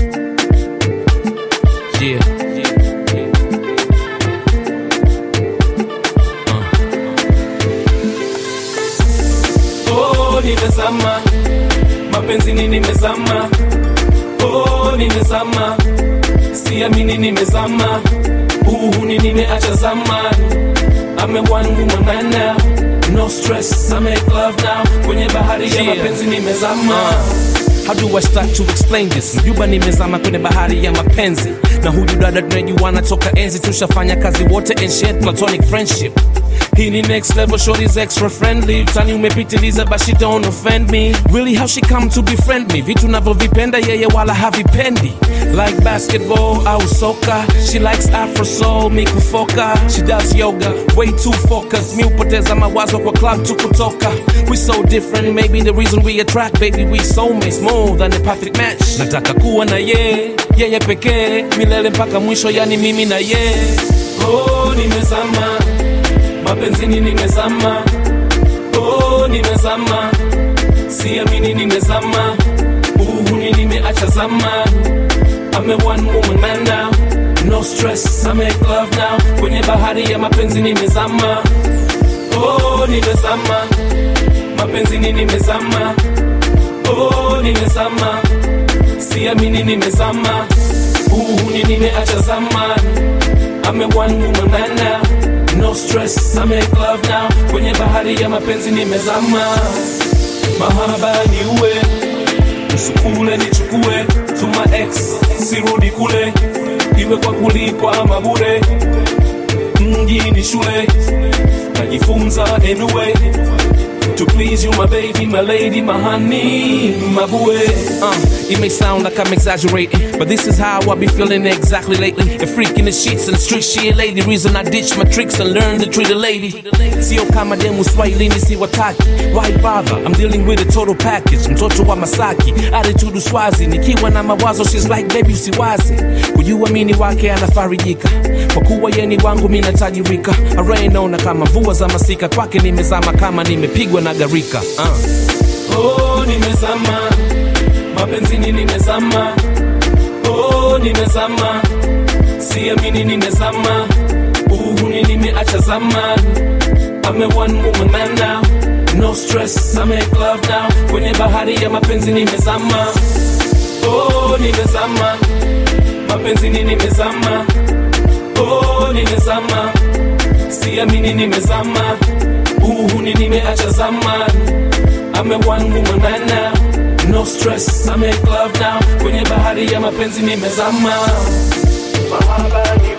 Yeah. Oh, nimezama mapenzini, nimezama oh, nimezama siamini, nimezama uhuni, nimeacha zamani. I'm a one woman man now, no stress, I make love now. Kwenye bahari ya Yeah. mapenzi nimezama. How do I start to explain this? Mjuba nimezama kwenye bahari ya mapenzi na huyu dada tunajuana toka enzi, tushafanya kazi wote and shared platonic friendship. Hii ni next level, shorty's extra friendly. Tani umepitiliza but she don't offend me. Really how she come to befriend me? Vitu navyovipenda yeye wala havipendi. Like basketball au soka. She likes afro soul, mi kufoka. She does yoga, way too focused. Mi upoteza mawazo kwa club tu kutoka. We so different, maybe the reason we attract, baby we soulmates more than a perfect match. Nataka kuwa na ye, yeye pekee, milele mpaka mwisho, yani mimi na ye. Oh, nimezama mapenzini, nimezama oh, nimezama siamini, nimezama uhuni, nimeacha zamani. I'm a one woman man now, no stress, I make love now. Kwenye bahari ya mapenzi nimezama, oh, nimezama mapenzini, nimezama oh, nimezama siamini, nimezama uhuni, nimeacha zamani. I'm a one woman man now, no stress, I make love now. Kwenye bahari ya mapenzi nimezama, mahaba ni uwe usukule nichukue to my ex, sirudi kule, iwe kwa kulipwa ama bure. Mji ni shule, najifunza anyway to please you my baby, my lady, my honey, my boy. Uh, it may sound like I'm exaggerating, but this is how I be feeling exactly lately. A freak in the sheets and street she a lady. Reason I ditch my tricks and learn to treat a lady. Sio kama demu swahilini si wataki. Why bother? I'm dealing with a total package. Mtoto wa Masaki, attitude uswazi. Nikiwa na mawazo, she's like baby usiwazi. Kujiamini wake anafarijika. Kwa kuwa yeni wangu mimi natajirika. Array naona kama mvua za masika. Kwake nimezama kama nimepigwa na garika. Uh. Oh, nimezama mapenzini, nimezama oh, nimezama siamini, nimezama uhuni, nimeacha zamani. I'm a one woman man now, no stress, I make love now. Kwenye bahari ya mapenzi nimezama, oh, nimezama mapenzini, nimezama oh, nimezama siamini, nimezama uhuni, nimeacha zamani. I'm a one woman man now, no stress, I make love now. Kwenye bahari ya mapenzi nimezama, mahaba ni